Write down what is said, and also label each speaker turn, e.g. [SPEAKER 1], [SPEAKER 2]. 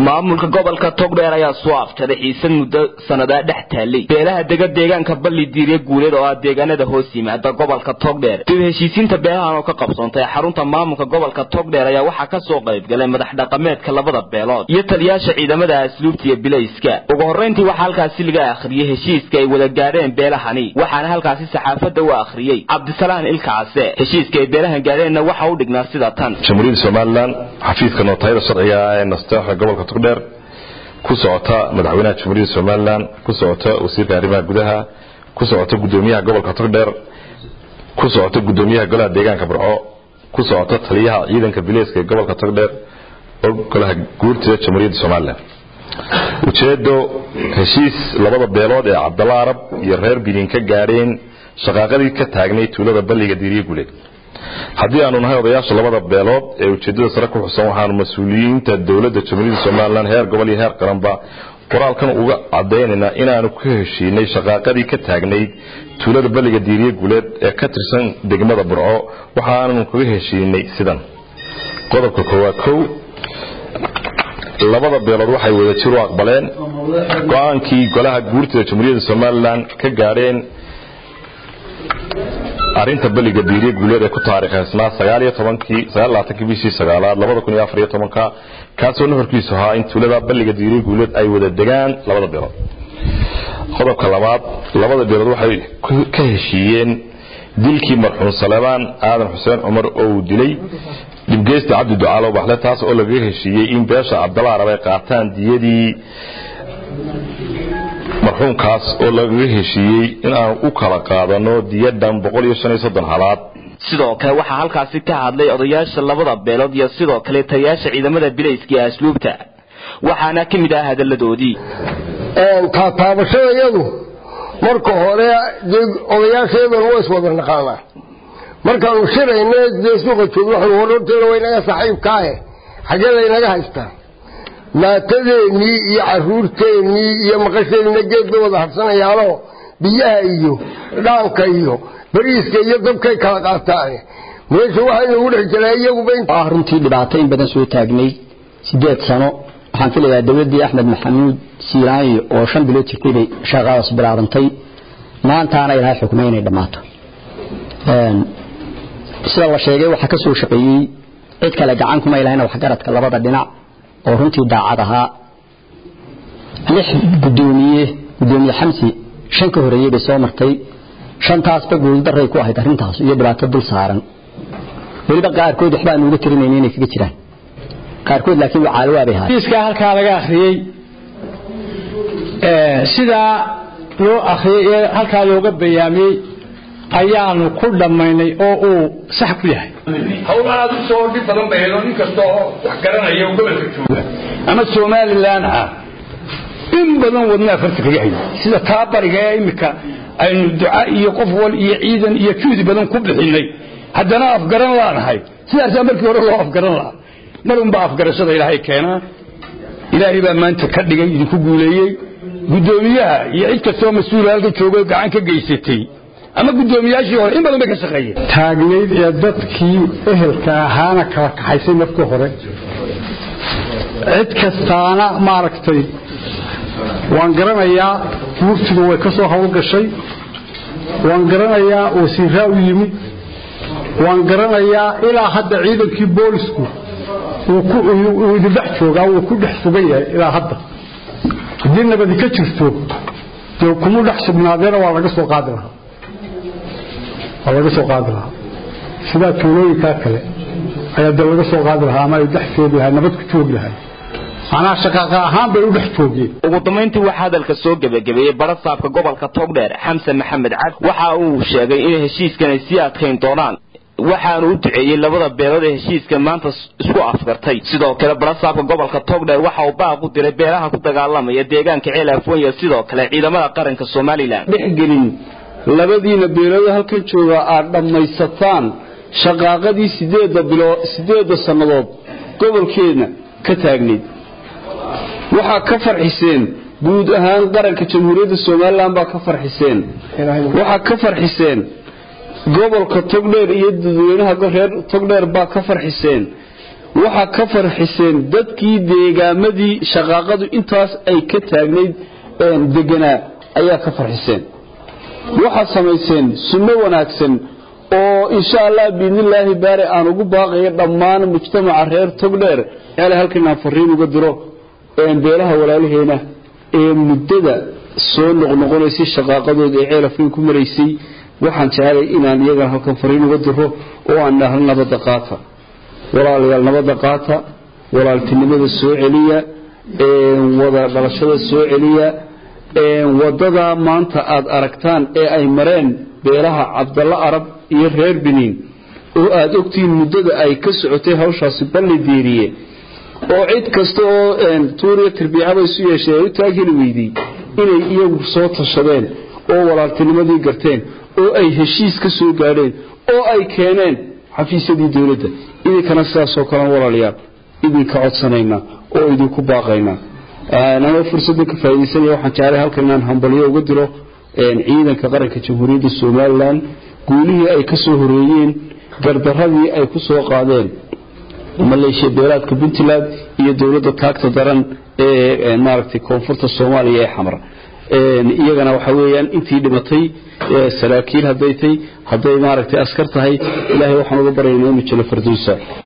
[SPEAKER 1] maamulka gobolka togdheer ayaa soo afjaray xiisad muddo sannadaa dhex taallay beelaha dega deegaanka balli diirya guuleed oo ah deegaanada hoos yimaada gobolka togdheer dib heshiisiinta beelahan oo ka qabsoontay xarunta maamulka gobolka togdheer ayaa waxaa ka soo qayb galay madax dhaqameedka labada beelood iyo taliyaasha ciidamada asluubta iyo bilayska ugu horrayntii waxaa halkaasi laga akhriyey heshiiska ay wada gaadheen beelahani waxaana halkaasi saxaafadda u akhriyey cabdisalaan ilkacase heshiiska ay beelahan gaadheenna waxa u dhignaa sida tan
[SPEAKER 2] jamhuuriyadda somalilan xafiiska nootayada sharciga ee nasteexa gobolka togdheer ku socota madaxweynaha jamhuuriyadda somalilan ku socota wasiirka arrimaha gudaha ku socota gudoomiyaha gobolka togdheer ku socota gudoomiyaha golaha deegaanka barco ku socota taliyaha ciidanka bileyska ee gobolka togdheer oo golaha guurtida jamhuuriyadda somalilan ujeedo heshiis labada beelood ee cabdalla arab iyo reer binin ka gaadheen shaqaaqadii ka taagnay tuulada balliga diiriye guleed haddii aanu nahay odayaasha labada beelood ee ujeedada sare ku xusan waxaanu mas-uuliyiinta dowladda jamhuuriyadda somalilan heer gobol iyo heer qaranba qoraalkan uga cadaynaynaa inaanu ku heshiinay shaqaaqadii ka taagnayd tuulada balliga diiriye guleed ee ka tirsan degmada burco waxaanu kaga heshiinay sidan qodobka koowaad kow labada beelood waxay wada jir u aqbaleen go-aankii golaha guurtida jamhuuriyadda somalilan ka gaadheen arinta beliga diiriye guuleed ee ku taariikhaysnaa sagaaliyo tobankii sagaallaatankii bishii sagaalaad labada kun iyo afar iyo tobanka kaasoo nuxurkiisu ahaa in tuulada balliga diiriye guuleed ay wada degaan labada beelood qodobka labaad labada beelood waxay ka heshiiyeen dilkii marxuum saleebaan aadan xuseen cumar oo uu dilay dhibgeysta cabdi ducaalow baxle taas oo lagaga heshiiyey in beesha cabdalla arab ay qaataan diyadii marxuumkaas oo lagaga heshiiyey in aan u kala qaadano diyadhan boqol iyo shan iyo soddon halaad
[SPEAKER 1] sidoo kale waxaa halkaasi ka hadlay odayaasha labada beelood iyo sidoo kale taliyaasha ciidamada bilayska ee asluubta waxaana ka mid ah hadalladoodii
[SPEAKER 3] taataabashada iyadu marka hore dee odayaasha iyaduna waa iswada naqaanaa markaanu shirayna dee suuqa joogno waxanu hororteeda waa inaga saaxiibkaahe xaggee laynaga haystaa maatadeennii iyo caruurteennii iyo maqasheennina geed bay wada harsanayaanoo biyaha iyo dhaanka iyo bariiska iyo dabkay kala qaataane meesha waxaa inagu dhex jiraa iyaguba
[SPEAKER 4] runtii dhibaato in badan soo taagnay sideed sano waxaan filayaa dowladdii axmed maxamuud siiraanyi oo shan bilood jirtay bay shaqadaas bilaabantay maantaana ilaahay xukumay inay dhammaato sida la sheegay waxaa ka soo shaqeeyey cid kale gacan kuma ilahayna waxgaradka labada dhinac oo runtii daacad ahaa lix gudoomiye gudoomiye xamsi shan ka horeeyey bay soo martay shantaasba guuldaray ku ahayd arrintaas iyo dhibaato dul saaran weliba qaarkood waxbaa nuuga tirinayna inay kaga jiraan qaarkood laakiin wacaalowa bay ahayd
[SPEAKER 5] iska halkaa laga akhriyey sidaa loo akhriyey ee halkaa looga bayaamiyey ayaanu ku dhammaynay oo uu sax ku yahay
[SPEAKER 6] hawl aad u soo dhib badan bay hedo nin kasta oo wax garanaya oo gobolka jooga ama somalilan ah in badan wadnaa farta kaga hayay sida taa bariga ee imika aynu duca iyo qof wal iyo ciidan iyo juhdi badan ku bixinay haddana afgaran laanahay sidaasaa markii hore loo afgaran lahaa mar unbaa afgarashada ilaahay keenaa ilaahay baa maanta ka dhigay idinku guuleeyey guddoomiyaha iyo cid kastoo mas-uula halka joogo gacan ka geysatay ama guddoomiyaashii hore in badan bay ka shaqeeyeen
[SPEAKER 5] taagnayd ee dadkii ehelka ahaana kala kaxaysay markii hore cid kastaana maaragtay waan garanayaa wurtigu way ka soo hawlgashay waan garanayaa wasiiraa u yimid waan garanayaa ilaa hadda ciidankii boolisku wuu idindhex joogaa wuu ku dhex sugan yahay ilaa hadda haddii nabadi ka jirto dee kuma dhex sugnaadeena waa laga soo qaadi lahaa waa laga soo qaadi lahaa sidaa tuulooyinkaa kale ayaa dee laga soo qaadi lahaa ama ay dhex joogi lahay nabad ku joogi lahay macnaha shaqaaqa ahaan bay u dhex joogeen
[SPEAKER 1] ugu dambayntii waxaa hadalka soo gebagabeeyey barasaabka gobolka togdheer xamsan maxamed cad waxa uu sheegay in heshiiskan ay sii adkayn doonaan waxaanu u duceeyey labada beelood ee heshiiska maanta isku afgartay sidoo kale barasaabka gobolka togdheer waxa uu baaq u diray beelaha ku dagaalamaya deegaanka ceel afwenya sidoo kale ciidamada qaranka somalilan
[SPEAKER 7] dhexgelin labadiina beelood halkan jooga aad dhammaysataan shaqaaqadii sideedda bilo sideedda sannadood gobolkeedna ka taagnayd waxaa ka farxiseen guud ahaan qaranka jamhuuriyadda somalilan baa ka farxiseen waxaa ka farxiseen gobolka togdheer iyo dadweynaha reer togdheer baa ka farxiseen waxaa ka farxiseen dadkii deegaamadii shaqaaqadu intaas ay ka taagnayd deganaa ayaa ka farxiseen waxaad samayseen sunno wanaagsan oo insha allah biidnillaahi baare aan ugu baaqayo dhammaan mujtamaca reer togdheer yaale halkan aan fariin uga diro beelaha walaalaheena ee muddada soo noqnoqonaysay shaqaaqadooda ee ceelafweyn ku maraysay waxaan jecelay inaan iyagana halkan fariin uga diro oo aan dhahno nabadda qaata walaalayaal nabadda qaata walaaltinimada soo celiya wada dhalashada soo celiya wadadaa maanta aad aragtaan ee ay mareen beelaha cabdalla arab iyo reer biniin oo aad ogtihiin muddada ay ka socotay hawshaasi balli diiriye oo cid kasta oo tuuriya tarbiicaba isu yeesheen ay u taagheli weydey inay iyagu soo tashadeen oo walaaltinimadii garteen oo ay heshiis ka soo gaadheen oo ay keeneen xafiisyadii dowladda idinkana sidaasoo kalen walaalayaal idinka codsanaynaa oo idinku baaqaynaa anoo fursadda ka faaidaysanaya waxaan jeclay halkan inaan hambalyo uga diro ciidanka qaranka jamhuuriyadda somalilan guulihii ay ka soo horeeyeen gardaradii ay ku soo qaadeen maleeshiya beelaadka puntland iyo dowladda taagta daran ee maaragtay koonfurta soomaaliya ee xamar iyagana waxa weeyaan intii dhimatay saraakiil hadday tay hadday maaragtay askar tahay ilaahay waxaan uga baryaynaa inuu jalo farduusa